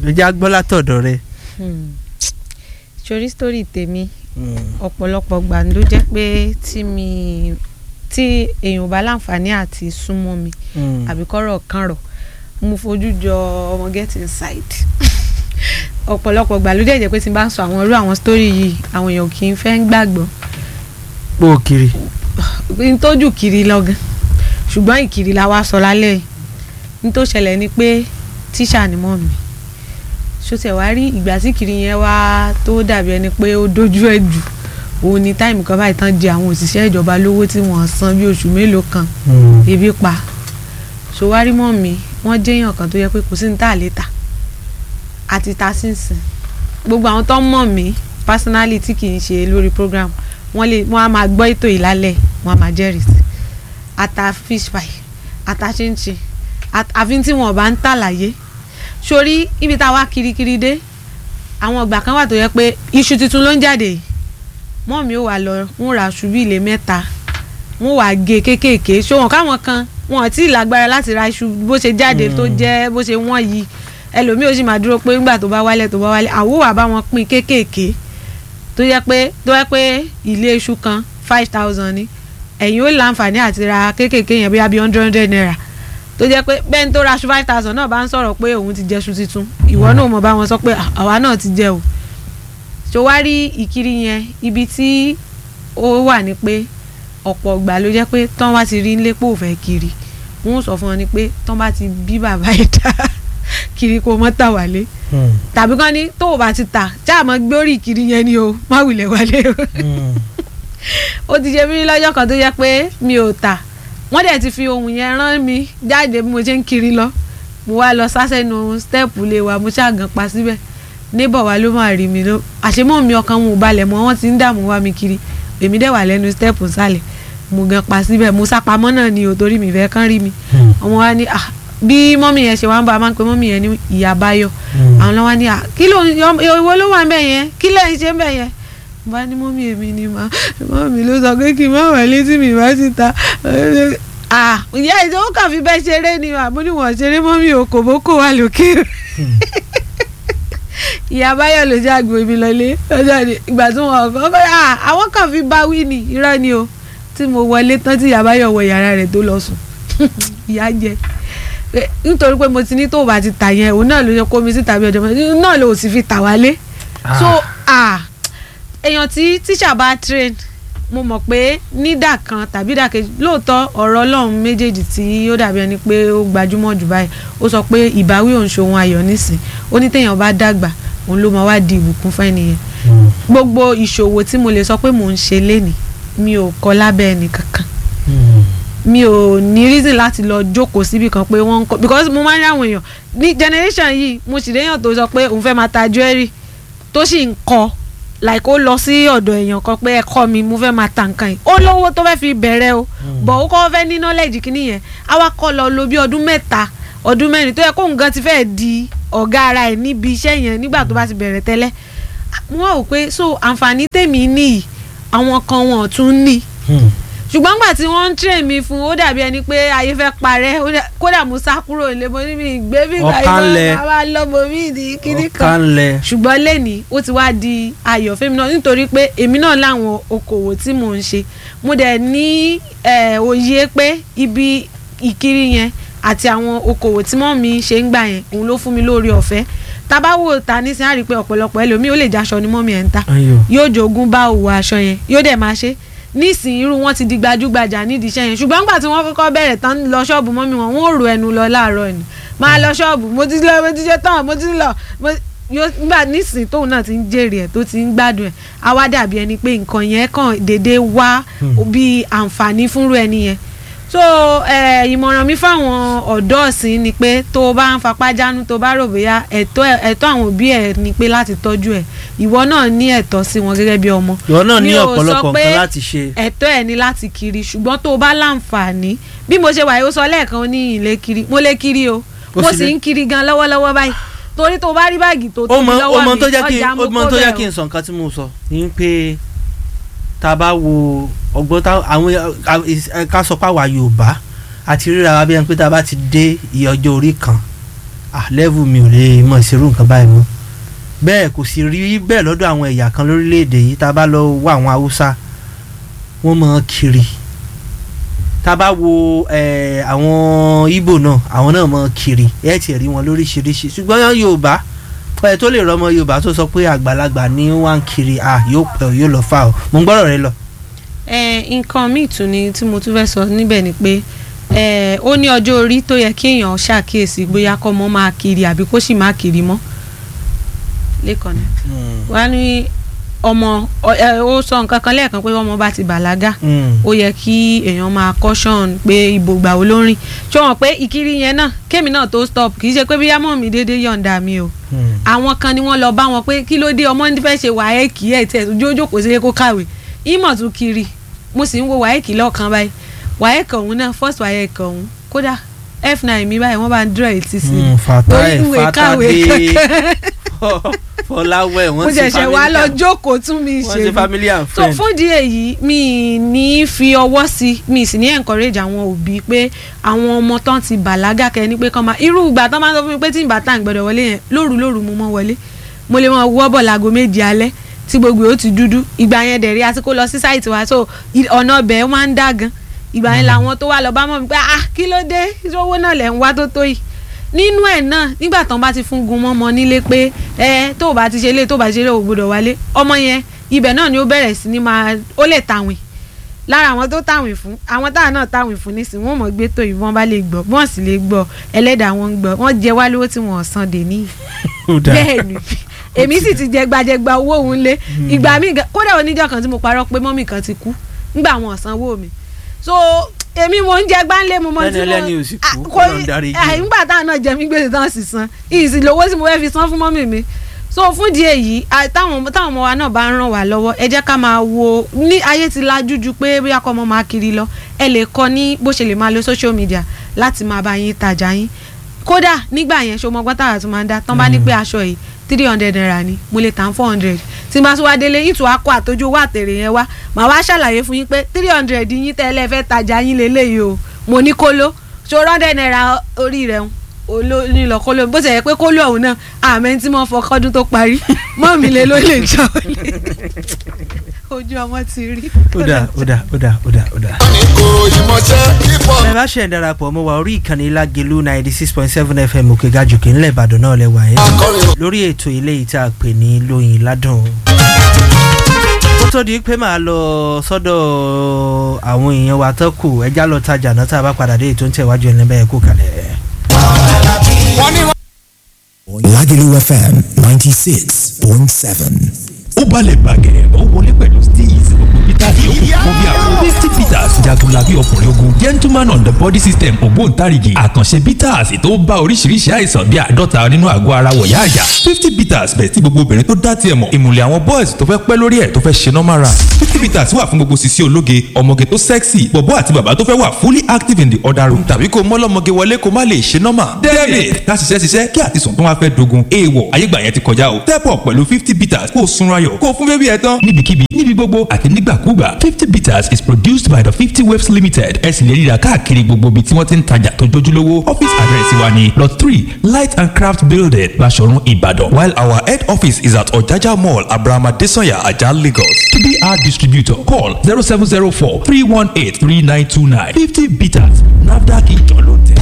ló jẹ́ agbọ́ látọ̀dọ̀ rẹ. sórí sítórì tèmi ọ̀pọ̀lọpọ̀ gbà ló jẹ́ pé tí mi tí èèyàn bá láǹfààní àti súnmọ́ mi àbí kọ́rọ̀ kan rọ̀ mo fojú jọ ọmọ get inside ọ̀pọ̀lọpọ̀ gbà ló dẹ̀ jẹ́ pé tí n bá ń sọ àwọn irú àwọn sítórì yìí àwọn èèyàn kì í fẹ́ ń gbàgbọ́ pò kiri. n tójú kiri lọ́gán ṣùgbọ́n ìkiri la wá sọ lálẹ́ yìí n tó ṣẹlẹ̀ ni pé tíṣà ni mọ́ mi ṣòtẹ̀ wá rí ìgbà tí kiri yẹn wá tó dàbí ẹni pé ó dojú ẹ̀ jù òun ni táìmù kan báyìí tán di àwọn òṣìṣẹ́ ìjọba lówó tí wọ́n san bí oṣù mélòó kan ebi pa ṣòwárí mọ́ mi wọ́n jẹ́yàn kan tó yẹ pé kò sí ní tà létà àti ta sínsìn gbogbo àwọn tó ń mọ̀ mí personally tí kì í ṣe lórí program wọ́n lè wọ́n á máa gbọ́ ètò ìlálẹ̀ wọ́n á máa jẹ́rìí sí ata fish pie ata chinchin àfi tí wọn bá ń tà láyé sórí ibi tá a wá kirikiri dé àwọn ìgbà kan wà tó yẹ pé iṣu tuntun ló ń jáde yìí mọ́ mi ò wà lọ ń ra aṣù bí ilé mẹ́ta wọ́n wà gé kéékèèké ṣòwọ̀n káwọn kan wọn ò tí ì lágbára láti ra iṣu bó ṣe jáde tó jẹ́ bó ṣe wọ́n yìí ẹlòmíì ó sì máa dúró pé nígbà tó bá wálẹ̀ tó bá wálẹ̀ àwòwà bá wọn pín kéékèèké tó yẹ pé tó yẹ pé ilé iṣu kan five thousand ni ẹ̀yin ó láǹfààní àti ra kéékèèké yẹn bóyá bí hundred hundred naira tó jẹ́ pé bẹ́ẹ̀ ni tó ra aṣọ five thousand náà bá ń sọ̀rọ̀ pé òun ti jẹ́ṣu tuntun ìwọ náà mọ̀ bá wọn sọ pé àwa náà ti jẹ o ṣòwárí ìkiri yẹn ibi tí ó wà ní pé ọ̀pọ̀ ìgbà ló jẹ́ pé tán wá ti rí nílé pò fẹ́ kiri wọ́n sọ fún wọn ni pé tán bá ti bí bàbá ẹ̀ dá kiri kó mọ́ tà wálé tàbí kán ní tó o bá ti tà ṣáà mọ́ gbórí ìkiri yẹn ni o má wulẹ̀ wálé o ó ti ṣe mí lọ́jọ́ kan tó jẹ́ pé mi ò tà wọ́n dẹ̀ ti fi ohun yẹn rán mi jáde bí mo ṣe ń kiri lọ mo wá lọ sásẹ̀nu stẹ́ẹ̀pù lé wa mo ṣàgàn pa síbẹ̀ níbọ̀ wa ló máa rí mi ló àṣemọ́ mi ọkàn wọn ò balẹ̀ mọ́ wọ́n ti ń dààmú wá mi kiri èmi dẹ̀ wà lẹ́nu stẹ́ẹ̀pù sálẹ̀ mo gan pa síbẹ̀ mo sápamọ́ náà ni ò torí mi fẹ́ kán rí mi ọmọ wa ní bí mọ́mì yẹn ṣe wá ń bá a máa ń pe mọ́mì yẹn ní ìyá báyọ̀ àwọn lọ́wọ́ ní kí ló ìwọ ló wà ń bẹ̀ yẹn kí lẹ́yìn ṣe ń bẹ̀ yẹn bá ní mọ́mí èmi ni mà mọ́mí ló sọ pé kí n má wà létí mi bá ti ta ìyá ìjọba kàn fi bẹ́ẹ̀ ṣeré ni mà mo ní wọ́n ṣeré mọ́mí o kò bó kó wà lókè ìyá báyọ̀ ló jẹ́ àgbò mi lọlé ọjọ́ ni ìgbà tí wọ́n kọ́ kọ́ àwọn kàn fi bá wí ni irọ́ ni o tí mo wọlé tán tí ìyá báyọ̀ wọ yàrá rẹ̀ tó lọ sùn ìyá jẹ nítorí pé mo ti ní tó bá ti tà yẹn òun náà ló yẹ kó mi sí tàbí ọjọ́ mọ́ náà ló sì fi tà wálé so ah èèyàn tí tíṣà bá train mo mọ̀ pé nídà kan tàbí dàkejì lóòótọ́ ọ̀rọ̀ ọlọ́run méjèèjì tí ó dàbí ẹni pé ó gbajúmọ̀ jù báyìí ó sọ pé ìbáwí òun ṣòun ayọ̀ nísìn ó ní téèyàn bá dàgbà òun ló máa wá di ìbùkún fún ẹnìyẹn gbogbo ìṣòwò tí mo lè sọ pé mò ń ṣe lénìí mi ò kọ́ lábẹ́ ẹnì kankan mi ò ní reason láti lọ jókòó síbi kan pé wọ́n ń kọ́ because mo máa ń rí àwọn èèyàn ní generation yìí mo sì léèyàn tó sọ pé òun fẹ́ máa ta jewelry tó sì ń kọ́ like ó lọ sí ọ̀dọ̀ èèyàn kan pé ẹ kọ́ mi mo fẹ́ máa ta nǹkan yìí ó lówó tó fẹ́ fi bẹ̀rẹ̀ o bọ̀ ó kọ́ fẹ́ ní knowledge kìíní yẹn àwa kọ́ lọ lo bí ọdún mẹ́ta ọdún mẹ́rin tó yẹ kóun gan ti fẹ́ di ọ̀gá ara ẹ̀ níbi iṣẹ́ yẹn nígbà tó bá ti bẹ̀rẹ̀ tẹ́lẹ̀ mo wá wò pé so àǹfààní tèmi níyì àwọn kan wọn ò tún ní ṣùgbọ́n gbà tí wọ́n ń train mi fún ó dàbí ẹni pé ayé fẹ́ parẹ́ kódà mo sá kúrò nílé mo ní mi ìgbé mi ìgbà yìí máa wá lọ́mọ mi ìdí kíní kan ṣùgbọ́n lẹ́ni ó ti wá di ayọ̀ fẹ́mi náà nítorí pé èmi náà láwọn okòwò tí mò ń ṣe mo dẹ̀ ní òye pé ibi ìkiri yẹn àti àwọn okòwò tí mọ́ mi ṣe ń gbà yẹn òun ló fún mi lórí ọ̀fẹ́ tabawo ta nísìnyí á rí i pé ọ̀pọ̀lọpọ̀ ẹlòmíì ó lè jaṣọ ni mọ́mí ẹ̀ ń ta yóò jogún bá òwò aṣọ yẹn yóò dẹ̀ máa ṣe nísìnyí irú wọn ti di gbajúgbajà nídìí iṣẹ́ yẹn ṣùgbọ́n nígbà tí wọ́n kọ́kọ́ bẹ̀rẹ̀ tán lọ ṣọ́ọ̀bù mọ́mí wọn wọ́n ò rò ẹnu lọ láàárọ̀ ni máa lọ ṣọ́ọ̀bù mo ti lọ mo ti ṣe tán mo ti lọ nígbà nísìnyí tóun náà ti ń jèrè ẹ̀ tó ti ń gbádùn ẹ̀ á wá dàbí ẹni pé nǹkan yẹn kàn déédéé wá bí àǹfààní fúnrú ẹni yẹn so ìmọ̀ràn mi fáwọn ọ̀dọ́ ọ̀sìn ni pé tó o bá ń fapá jánu tó o bá rò bóyá ẹ̀tọ́ àwọn òbí ẹ̀ ni pé láti tọ́jú ẹ̀ ìwọ náà ní ẹ̀tọ́ sí wọn gẹ́gẹ́ bí ọmọ. ìwọ náà ní ọ̀pọ̀lọpọ̀ nǹkan láti ṣe. ẹ̀tọ́ ẹ̀ ní láti kiri ṣùgbọ́n tó o bá láǹfààní bí mo ṣe wà yìí ó sọ lẹ́ẹ̀kan ní ilé kiri mo lè kiri o mo sì ń kiri gan lọ́wọ́lọ́wọ́ báyìí torí tó o bá rí báàgì tó tóbi lọ́wọ́ mi ọjà mo kó bẹ̀rù. ó mọ tó jẹ́ kí n sọ nǹkan tí mo sọ ni pé tá a bá wo ọgbọ́n àwọn ká sọ pé àwa Yorùbá àti ríra wa bí ẹni pé tá a bá ti dé iye ọjọ́ orí kan ah level mi ò lè mọ̀ ìṣerú nǹkan báyìí mọ́ bẹ́ẹ̀ kò sì rí bẹ́ẹ̀ lọ́dọ̀ àwọn ẹ̀yà kan lórílẹ̀‐èdè yìí tá a bá lọ wọ àwọn haúsá wọ́n mọ̀ ọ́n kiri tá a bá wo eh, àwọn Ìgbò náà àwọn náà mọ̀ ọ́n kiri ẹ̀ tiẹ̀ rí wọn lóríṣiríṣi ṣùgbọ́n Yorùbá ẹ̀ tó lè rọmọ Yorùbá tó sọ pé àgbàlagbà ni wọ́n ń kiri ah yóò pẹ́ o, yóò lọ fà o mo ń gbọ́dọ̀ rẹ lọ. ẹ nǹkan míì tún ni tí mo tún fẹ́ sọ níbẹ̀ ni pé ẹ ó ní ọjọ́ orí tó yẹ kí èèyàn ṣàkíyèsí bóyá kọ́ mọ́ máa kiri àbí kó sì máa kiri mọ́ lẹ́kọ̀ọ́ ni wọ́n á ní ọmọ ọ- ẹ, ó sọ nǹkan kan lẹ́ẹ̀kan pé ọmọ bá ti bàlágà Mm. ó yẹ kí èèyàn máa caution pé ìbò gbà wo ló ń rìn ṣé wọn pé ìkiri yẹn náà kémi náà tó stop kì í ṣe pé bí yámọ̀ mi déédéé yọ̀ǹda mi o Mm. àwọn kan ni wọ́n lọ bá wọn pé kí ló dé ọmọ ní fẹ́ ṣe wáyẹ́kì ẹ̀ tẹ̀ tó jójó kò sí kó kàwé ìmọ̀ tún kiri mo sì ń wo wáyẹ́kì lọ́ọ̀kan báyìí wáyẹ́kì ọ̀hún náà first wáyẹ́kì ọ̀hún kódà f9 mi báyìí wọ́n bá ń dúró etí sí Mm, Fatai, Orí ìwé kàwé Fatade, kankan. Fọláwẹ́ mo wọ́n ti ṣẹ̀ṣẹ̀ wá lọ family jókòó tún mi wọ́n ṣe ti ni family and so friend. fún ìdí èyí mi ní fi ọwọ́ sí mi sì ní encourage àwọn òbí pé àwọn ọmọ tán ti bàlágà kẹ́ ni pé kán máa irú ìgbà tán máa ń sọ fún mi pé tí ìgbà tá à ń gbọ́dọ̀ wọlé yẹn lóru lóru mo mọ́ wọlé mo lè mọ wọ́ bọ̀ láago méje alẹ́ tí gbogbo ó ti dúdú ìgbà yẹn dẹ̀ rí àti kó lọ sí sáìtì wa so i- ọ̀nà ọbẹ̀ ó máa ń dá gan ìgbà yẹn làwọn tó wà lọ bá mọ̀ mi pé ah kí ló dé owó náà lẹ̀ ń wá tó tó yìí nínú ẹ̀ náà nígbà tán bá ti fún gun mọ́mọ́ nílé pé ẹ tó o bá ti ṣe lé tó o bá ti ṣe lé o gbọ́dọ̀ wálé ọmọ yẹn ibẹ̀ náà ni ó bẹ̀rẹ̀ sí ni máa ó lè tàwìn lára àwọn tó tàwìn fún àwọn táwọn náà tàwìn fún nísìnyí wọn mọ̀ gbé tó ìbọn bá lè gbọ́ wọ́n sì lè gbọ́ ẹlẹ́dàá wọn ń gbọ́ wọ́n jẹ wá lówó tí wọ́n san dè níyì Ó dáa. bẹ́ẹ̀ ni èmi sì ti jẹ gbajẹgba owó òun lé ìgbà míì gan- kódà oníjọ́ kan tí mo parọ́ pé mọ́mì kan ti kú nígbà wọn ò sanwó mi so èmi mo ń jẹ gbáńlé mo mọ Lẹ́ni ẹlẹ́ni ò sì kú, Ah, Ọlọ́run dáríjì. ah, nígbà táwọn náà jẹ mí gbèsè táwọn sì san ìsì lówó tí mo fẹ́ fi san fún mọ́mì mi so fún di èyí ah, táwọn táwọn ọmọ wa náà bá ń ràn wá lọ́wọ́ ẹ jẹ́ ká máa wo ní ayé ti lajú ju pé bóyá kọ́ ọmọ máa kiri lọ ẹ lè kọ́ ní bó ṣe lè máa lo social media láti máa bá yín tajà yín kódà nígbà yẹn ṣo mọ gbọ́tàrà tó máa ń dá tán bá ní pé aṣọ yìí three hundred naira ni mo lè tàn four hundred tí n bá tún wá délé ìtù akọ àtọjú owó àtẹrẹ yẹn wá màá wá ṣàlàyé fún yín pé three hundred yín tẹ́lẹ̀ fẹ́ tajà yín lélẹ́yìí o mo ní kóló ṣo hundred naira orí rẹ̀ ń olónílọ kóló bó ti yẹ pé kóló ọ̀hún náà àmẹ́ tí mo fọ kọ́dún tó parí mọ́ mi lé ló lè jọ ojú ọmọ ti rí. ó dà ó dà ó dà ó dà ó dà. ní kò ìmọ̀ṣẹ́ hip-hop. ẹ bá ṣe ń darapọ̀ mọ́ wa orí ìkànnì Lágelú ninety six point seven fm òkè gàjòkè ńlẹ̀ Ìbàdàn náà lẹ́wà yẹn akọrin lórí ètò ilé yìí tá a pè ní lóyin ládùn. ó tó di pé màá lọ sọ́dọ̀ àwọn èèyàn wa tó kù ẹjá lọ tajà náà tá a bá padà dé ètò ń tẹ̀wájú ẹ̀ níbẹ̀ kú kalẹ̀. wọ́n ní Lagelu FM 96.7. ó balẹ̀ bàgẹ́ ó wọlé pẹ̀lú steez gbogbo peter yòókù fún bí àwọn misty peters jagunlabi ọkùnrin ogun gentleman on the body system ògbóǹtarìgì àkànṣe peters tó bá oríṣiríṣi àìsàn bíi àádọ́ta nínú àgọ́ ara wọ̀yá àyà fifty peters bẹ̀ tí gbogbo obìnrin tó dá tiẹ̀ mọ̀ ìmùlẹ̀ àwọn boys tó fẹ́ pẹ́ lórí ẹ̀ tó fẹ́ ṣe normal run fifty peters wà fún gbogbo sisi ológe ọmọge tó sexy bọ̀bọ́ àti bàbá tó fẹ́ wà fully active in the other room tàbí kó mọ́lọ́mọge wọlé kó má lè ṣe normal debit ká ṣiṣẹ́ ṣiṣẹ́ kí àtisùn tó wá fẹ́ dogun èèwọ̀ ayégbà yẹn ti kọjá o step up pẹ̀lú fifty peters kó o sunra yọ̀ kó o fún bébí ẹ tán níbikíbi níbi gbogbo àti nígbàkúgbà fifty peters is produced by the fifty waves limited ẹ sì lè ríra káàkiri gbogbo ibi tí wọ́n ti ń tajà tó jójúlówó office address wa ni lot three light and craft building Baṣọ̀run Ìbàdàn while our head office is at Ọ̀jájá mall Abraham Adesanya Ajah Lagos to be our distributor call zero seven zero four three one eight three nine two nine fifty peters NAFDAC ìjọ ló tẹ̀.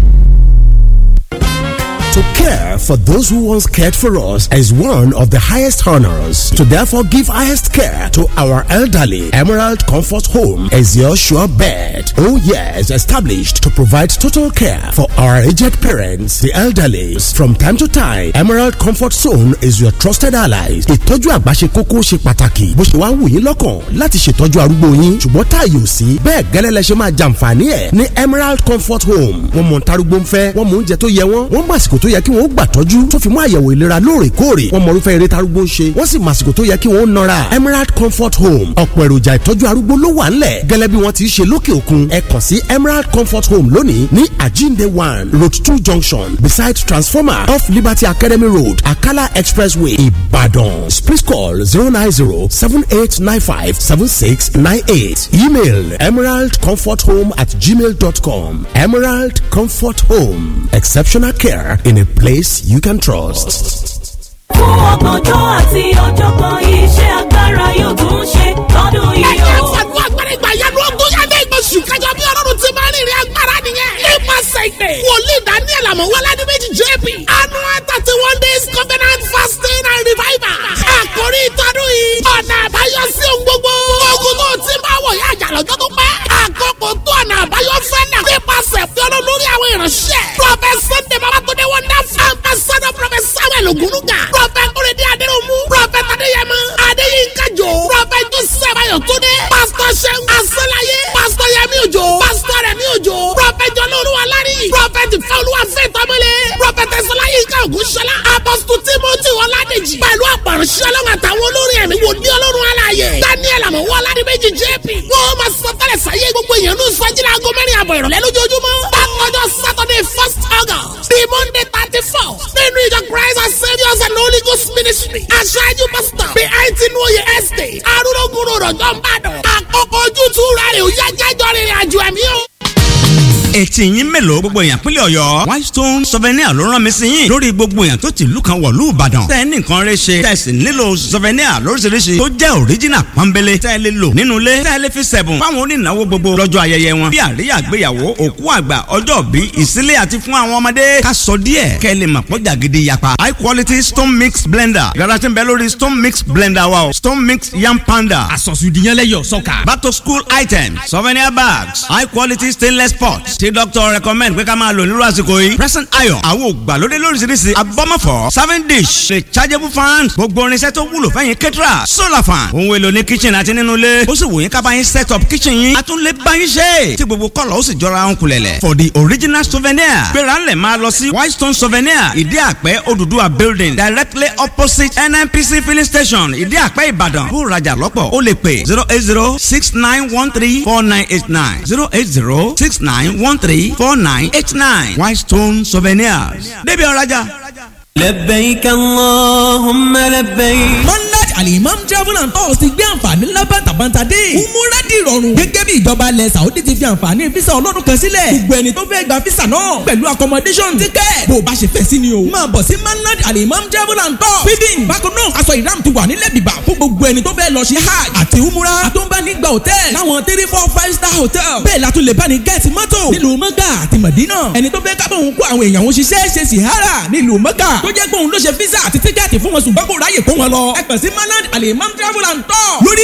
To care for those who once cared for us is one of the highest honors. To therefore give highest care to our elderly, Emerald Comfort Home is your sure bet. Oh yes, established to provide total care for our aged parents, the elderly. From time to time, Emerald Comfort Zone is your trusted allies. Ìtọ́jú àgbà ṣe kókó ṣe pàtàkì. Bó ṣe wá wù yín lọ́kàn láti ṣètọ́jú arúgbó yín. Ṣùgbọ́n táàyè ò sí. Bẹ́ẹ̀ gẹ́lẹ́ lẹ ṣe máa jàǹfààní ẹ̀ ní Emerald Comfort Home. Wọ́n mọ̀ ntarúgbó ń fẹ́. Wọ́n mọ oúnjẹ tó yẹ wọ́n. Wọ́n mọ àsìkò tó yẹ kí wọ́n gbà tọ́jú. Tó fi mú àyẹ̀wò ìlera lóòrèkóòrè. Wọ́n mọ irúfẹ́ eré tarúgbó ń ṣe. Wọ́n sì mọ àsìkò tó yẹ kí wọ́n nọra. Emerald Comfort Home. Ọ̀pọ̀ èròjà ìtọ́jú arúgbó ló wà ńlẹ̀. Gẹ́lẹ́ bí wọ́n ti ṣe lókè òkun. Ẹ kàn sí Emerald Comfort Home lónìí ní Àjíǹde one Road two junction beside transformer off Liberty Academy Road Akala Expressway Ibadan. Please call zero nine zero seven eight nine five seven six nine eight. Email emeraldcomforthome at gmail.com. Emerald Comfort Home. Exceptional care in in a place you can trust. fún ọgbọ̀njọ́ àti ọ̀jọ̀gbọ́n iṣẹ́ agbára yóò tún ṣe lọ́dún yìí ẹ̀jẹ̀ o. fàdúrà gbẹ̀rẹ̀ ìgbà yẹn ló gún yàrá ìgbésù kájọ bí ọlọ́run ti máa ń rìnrìn agbára nìyẹn. nípasẹ̀ ìpè wòlíì daniel amọ̀wọ́lá ní méjì jp annual thirty one days covenant fasting and revival. àkórí ìtọ́dún yìí ọ̀nà àbáyọ sí ohun gbogbo. ogun tó ti máa wọ̀ yá àjà lọ́jọ́ tó pẹ́. àkókò tó ọ̀nà àbáyọ fẹ́ náà. nípasẹ̀ fi ọlọ́run lórí àwọn ìránṣẹ́. prophet sunday babatunde wonderful ambassador prophet samuel ogunuga. prophet kúrẹ́dẹ́ adéròmù. prophet adéyẹmọ adéyínká jò. prophet joseph ayọ̀túndé. pastor sẹ́gun asọ́láyé. pastor yẹmi òjò. pastor rẹmi òjò. prophet jọlọ́ọ̀lù alárí. prophet fẹ́olúwa fẹ́ tọ́mọlé. prophet ẹ̀sọ́láyínká ògúnṣọlá. apostle timothy ọládèjì. pẹ̀lú àpàrọ̀ṣẹ́ ọlọ́run àtàwọn olórí ẹ̀mí wò ní ọlọ́run aláàyè. daniel àmọ̀wọ́ aládìméjì jp. wọ́n máa sọ tẹ́lẹ̀ sáyé gbogbo èèyàn ní sọ́jìlá aago mẹ́rin àbọ̀ ìrọ̀lẹ́ lójoojúmọ́. bákanjọ́ saturday first august the monday thirty four nínú ìjọ christ and saviours and holy ghost ministry. aṣáájú pastor bí àìtí ní oyè estate arúgbó rọ̀jọ́ ń bàdàn. àkókò ojútùú rẹ̀ ò yá jájọ́ rìnrìn àjò ẹ̀mí o etí yín mélòó gbogbo èèyàn pínlẹ̀ ọ̀yọ́ whitestone souvenir ló rán mi sí yín lórí gbogbo èèyàn tó ti ìlú kan wọ̀lú ìbàdàn tẹ́ ẹ ní nǹkan rẹ ṣe tẹ́ ẹ sì nílò souvenir lóríṣiríṣi tó jẹ́ original pọ́nbélé tẹ́ ẹ lè lò nínú ilé tẹ́ ẹ lè fi sẹ̀bùn fáwọn onínáwó gbogbo lọ́jọ́ ayẹyẹ wọn bí àríyá àgbéyàwó òkú àgbà ọjọ́ bí ìsílẹ̀ àti fún àwọn ọmọdé ká sọ díẹ̀ kẹ́ ẹ lè mọ̀ pọ́jà gidi yapa high quality stone mix blender yàrá tí ń bẹ lórí stone mix blender wa o stone mix yam panda àsọ̀sùdìyànlẹ́yọ̀ sọ́kà. back to school items souvenir bags high quality stainless pots tí doctor recommend pé ká máa lò nírú àsìkò yìí present iron àwọn ògbàlódé lóríṣiríṣi abọ́mọ̀fọ́ serving dish rechargeable fan gbogbo irinṣẹ́ tó wúlò fẹ́yìn kẹ́tìrà solar fan ohun èlò ní kitchen àti nínú ilé ó sì wò yín ká bá yín set up kitchen yín a tún lè bá yín ṣe tí gbogbo kọ́lọ̀ ó sì jọra ń kulẹ̀lẹ̀ for the original souvenir gbéra ńlẹ̀ máa lọ sí whitestone souvenir ìdí àpẹ́ Odùduwà building directly opposite nnpc filling station ìdí àpẹ́ ìbàdàn bó rajà lọ́pọ̀ ó lè pè zero eight zero six nine one three four nine eight nine zero eight zero six nine one three four nine eight nine Whitestone Souvenirs. débi ọ̀rajà. لبيك اللهم لبيك monarch alimam travel and tours ti gbé àǹfààní ńlá bàtàbàtà dé. umura di ìrọ̀rùn. gẹ́gẹ́ bí ìjọba ilẹ̀ saudi ti fi àǹfààní fisa ọlọ́dún kan sílẹ̀. gbogbo ẹni tó fẹ́ gba fisa náà pẹ̀lú accommodation ticket. bó o bá ṣe fẹ́ sí ni o. máa bọ̀ sí monarch alimam travel and tours. feeding bákan náà aṣọ ìdáàmú ti wà nílẹ̀ bìbà fún gbogbo ẹni tó fẹ́ lọ ṣe hajj àti umura. àtúnbánigba hotel láwọn three four five star hotel. bẹ́ẹ̀ la tún lè bá ní gẹ́ẹ̀tì mọ́tò nílùú mọ́gà àti mọ̀dínà. ẹni tó fẹ́ kábọ̀ òun kó àwọn èèyàn òun ṣiṣẹ́ ṣe sìhárà nílùú mọ́gà. tó jẹ́ pé òun ló ṣe físà àti tíkẹ́ẹ̀tì fún wọn ṣùgbọ́n kò ráyè kó wọn lọ. ẹ kàn sí manad alimam travel and tour. lórí